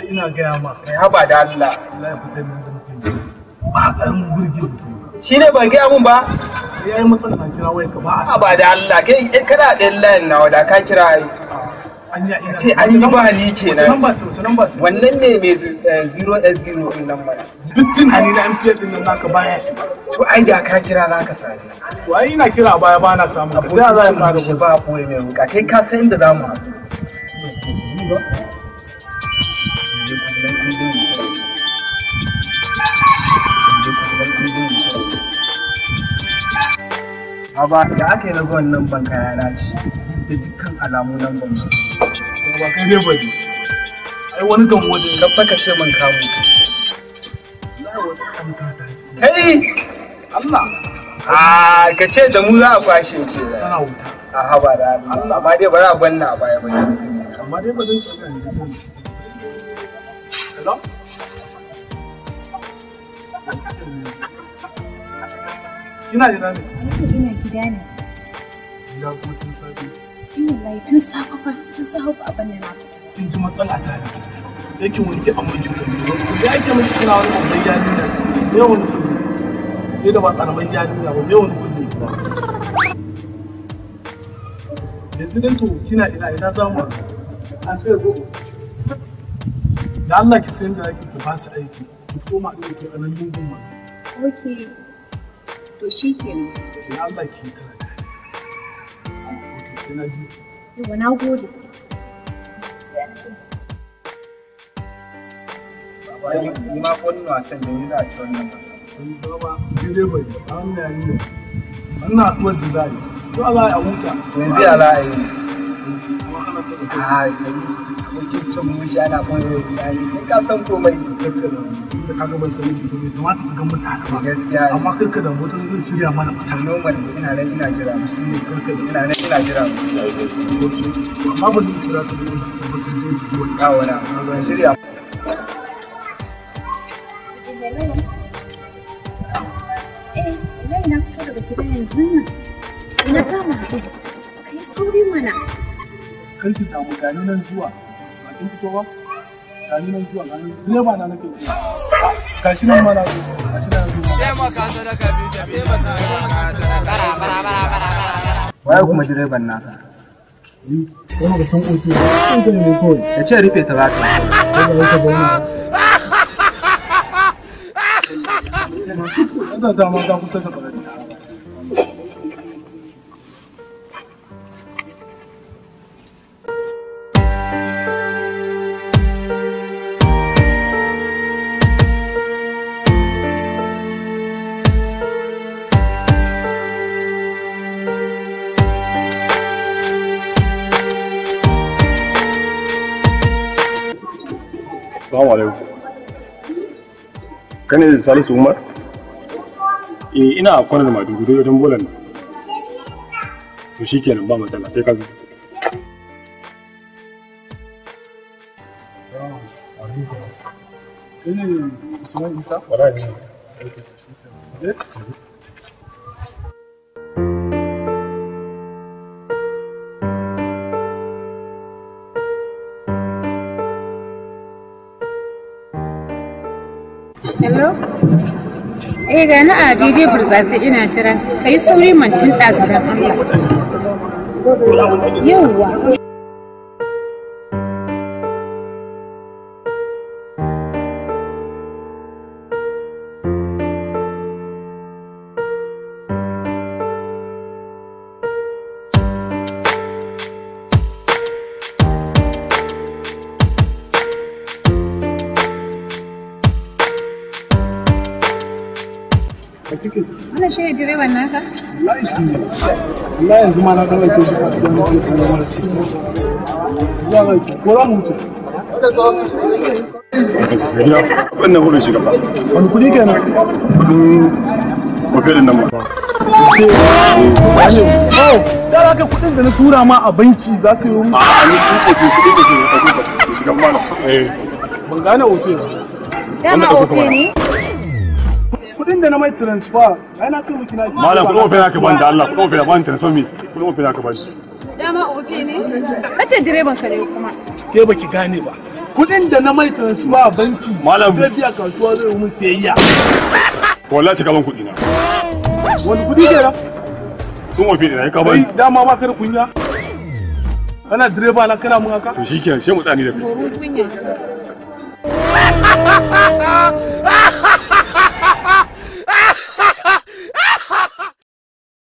ai ina gaya ma kai haba da Allah Allah ya fitar min da mutum ba a ƙaramin burge mutum shi ne ban gaya mun ba ya yi matsala na kira wai ka ba a sa haba da Allah kai eh, kana ɗayan layin nawa da ka kira ai an ya ina ce an yi ba ni kenan nan ba ce wata nan ba ce wannan ne mai zu- eh, 0s0 din nan mana duk tunani na MTN din nan naka baya shi to ai da ka kira za ka sani to ai ina kira a baya ba na samun ka ta za ka shi ba koyi mai wuka kai ka san inda za mu haɗu Haba da aka yi na wannan ban kaya na ci da dukkan alamu nan ban ba. ba kai ne bane ai wani gan wani Ka faka ce man kamu. kai Kai! Allah Ah, ka ce da mu za a kwashe ke da. tana wuta A haba da Allah. Amma dai bari a banna a baya ba. amma dai ba zan shiga yanzu ba hello kina jira ne ina gida ne gida kuma tun safe ina lai tun safe fa tun safe ba abin da na fita kin ji matsala ta ne sai kin wuce a mun juya ne da ake miki kira wani babban yarinya ne wani kulli ne da ba karamin yarinya ba ne wani kulli yanzu dan to kina ina ina za mu a sai go da Allah ki san da zaki ki ba su aiki ki koma din ki a nan lungun ma ok to shi kenan ki Allah ki ta Okay, sai na ji yau na gode sai an ji Ba ni ni ma ko wani wasan da ni za a ci wannan wasan. wani gaba daidai bai a wannan yarinya wannan haɗuwar da za a yi to Allah ya huta Yanzu ya za a yi. kuma ana son ka Ah, kai abokin cin mushi ana koyo da ni. Kai ka san komai. karka da tun da kaga ban sani ki bai kamata ka ga mutane ba Gaskiya ne. amma karka da motar zai shirya mana mutane normal ina nan ina jira musu ne karka ina nan ina jira musu amma ba zai kira ta da tabbatar da yake zuwa yawo na ban shirya eh wallahi na fito daga gida yanzu nan ina za mu haɗu kai sauri mana karki damu gani nan zuwa ba kin fito ba gani nan zuwa gani direba na nake zuwa gashi nan ma na zo gashi nan zo waye kuma direban naka Wani ga san oke ba, sun gani ne kawai. ya ce rufe ta za ka Wanda ya ka bayyana. Wanda ta ma ta kusa ta ɓarari. Assalamu alaikum. Kane da Salisu Umar? Eh ina a kwanar Maiduguri wajen bolan nan. To shikenan ba matsala sai ka zo. Kai ne Usman Isa? Wallahi ne. Eh? hello eh ga na a daidai burtsatse ina jira kai sauri mantin ɗazu don Allah yauwa wannan shi ne direban naka Wallahi shi ne. Wallahi yanzu ma na ɗan aike shi kasuwa na ɗan ɗan mara ci. Zuwa ga ci. Ko za mu wuce? Gariya wannan wurin shiga ba. Wani kuɗi kenan? Kudin hotelin nan ba. Oh, da za ka kuɗin da na tura ma a banki za ka yi wani. A ni kun kofi kudin da ke da ke shiga mana. Eh. Ban gane oke ba. dama ka ofe kuka ne Kuɗin da na mai transfer, ai na ce miki na Malam kudin hotel ka bani da Allah kudin hotel bani transfer mi kudin hotel ka bani. dama ofe ne kace direban ka ne kuma Ke baki gane ba. kuɗin da na mai transfer a banki Malam. zai biya kasuwa zai yi mun sayayya wallahi sai ka ban kuɗi na wani kuɗi ke nan sun wafe da ya ka kai ban dama ba ka da kunya kana direba na kana mun haka to shikenan sai mu tsani da kai Domin kunya.